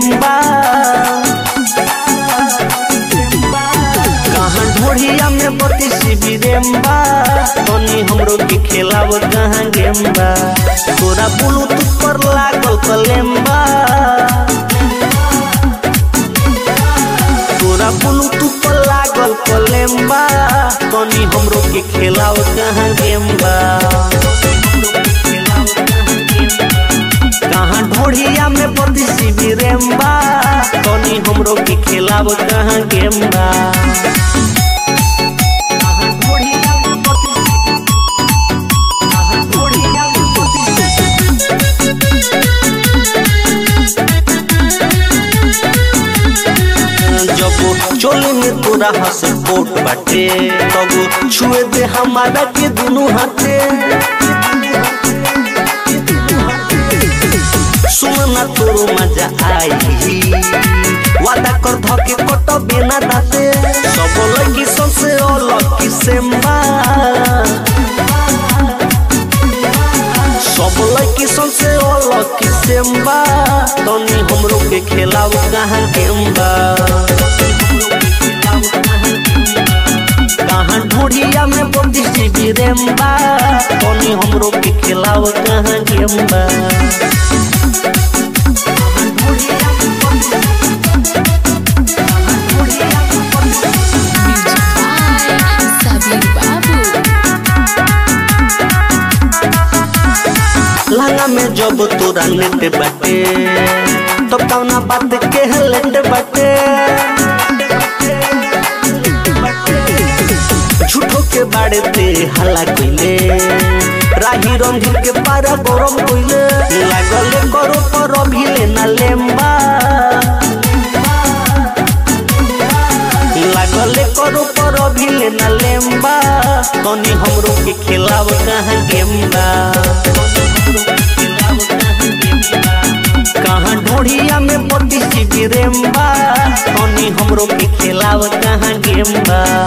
रेम्बा कहाँ ढोढ़िया में बत्ती सीबी रेम्बा तनी हमरो के खेलाव कहाँ गेम्बा तोरा ब्लूटूथ पर लागल कलेम्बा तोरा ब्लूटूथ पर लागल कलेम्बा तनी हमरो के खेलाव कहाँ गेम्बा कहाँ ढोढ़िया में बत्ती सीबी रेम्बा तनी हमरो के खेलाव कहाँ गेम्बा कहाँ ढोढ़िया में बत्ती कहाँ ढोढ़िया में बत्ती जब चोली में तोरा हंस कोट बाटे तब छुए दे हमारा के दुनू हाथे सुनना तोरो मजा आई वादा कर धके कट बिना दाते सब लगी सबसे अलग किसेम्बा सब लड़की सबसे अलग किसेम्बा तनी हमरो के खेलाव कहाँ गेम्बा कहाँ ढूढ़िया में बंदी जीबी रेम्बा तनी हमरो के खेलाव कहाँ गेम्बा Music by Sabir Babu. लहंगा में जब तोरा नेट बाटे तो कौना बात के लेट बाटे झूठो के बाड़े ते हल्ला कइले राही रंधीर के पारा गरम कइले लागले करो पर अभिले ना लेम्बा लागले करो पर अभिले ना लेम्बा तनी हमरो के खिलाव कहाँ गेम्बा कहाँ ढोढ़िया में बत्ती सीबी रेम्बा तनी हमरो के खिलाव कहाँ गेम्बा